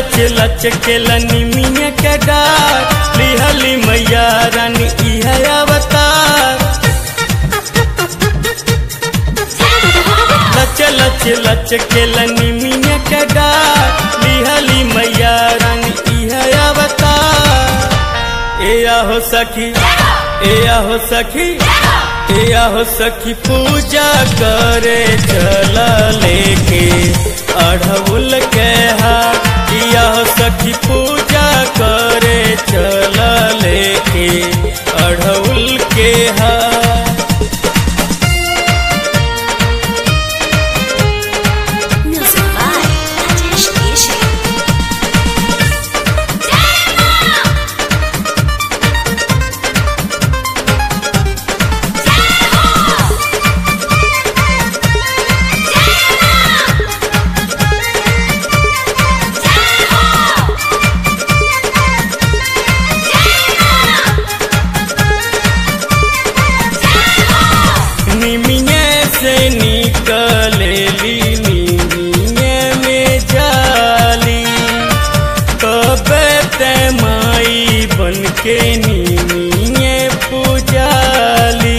लच लच के लनिमिया के डार लिहली मैया रानी इह अवतार लच लच लच के लनिमिया के डार लिहली मैया रानी इह अवतार ए आहो सखी ए आहो सखी ए आहो सखी पूजा करे चल लेके अढ़उल के हाथ किया हो सखी पूजा करे चल लेके अढ़उल के हाथ Music by Rajesh Ishi. निमिये से निकलेली निमिये में जाली कबे ते माई बन के निमिये पूजाली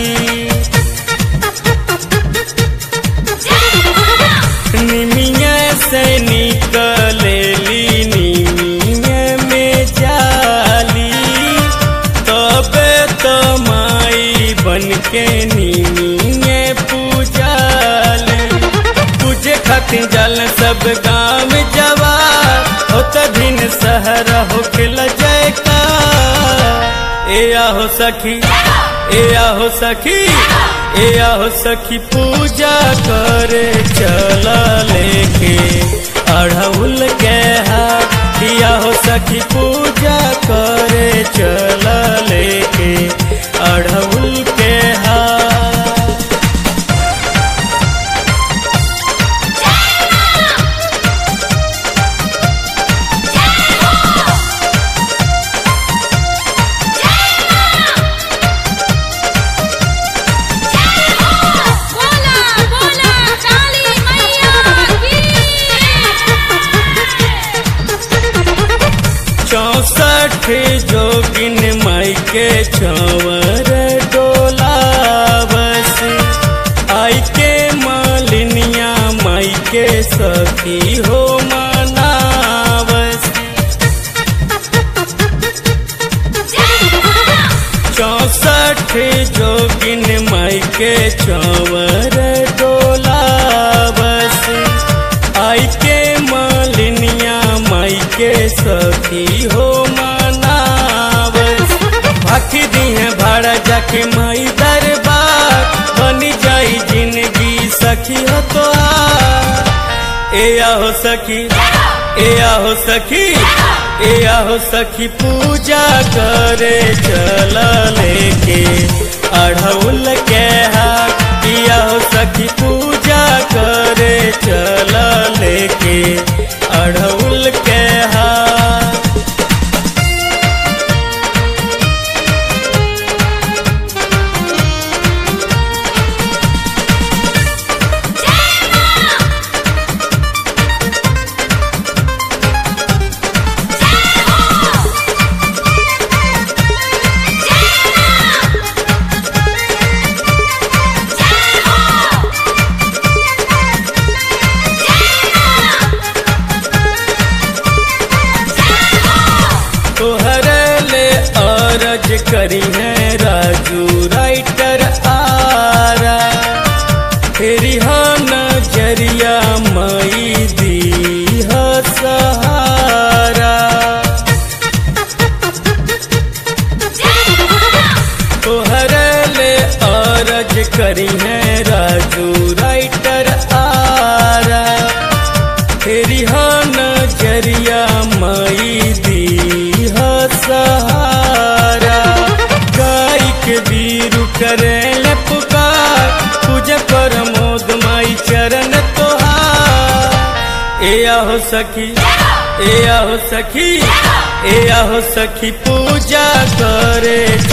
निमिये से निकलेली निमिये में जाली तबे तो माई बन के निमिये पूजाले तुझे खातिर जल सब गाँव जवा हो तभिन सहर हो खिल जयका ए आहो सखी ए आहो सखी ए आहो सखी पूजा करे चल लेके अढ़उल के हाथ किया हो सखी पूजा करे चल लेके अढ़उल के हाथ बोला बोला काली मैया की चौसठ जोगिन माई के छवर डोलावस आई के मालिनिया माई के सखी हो मनावस चौसठ जोगिन माई के छवर डोलावस आई के मालिनिया माई के सखी हो मनावस भाखी दी है भाड़ा जाके माई दरबार बनी जाई जिंदगी सखी हो तो ए आहो सखी ए आहो सखी ए आहो सखी पूजा करे चल लेके अढ़उल के हाथ किया हो सखी पूजा करे चल लेके अढ़उल के हाथ तोहर ले अरज करी है राजू राइटर आरा फेरी हा नजरिया मई दी ह सहारा तोहर ले अरज करी है राजू राइटर आरा फेरी हा नजरिया मई दी ह सहारा गाय के बीरू करे ले पुकार पूजा कर मोद माई चरण तोहार ए आहो सखी ए आहो सखी ए आहो सखी पूजा करे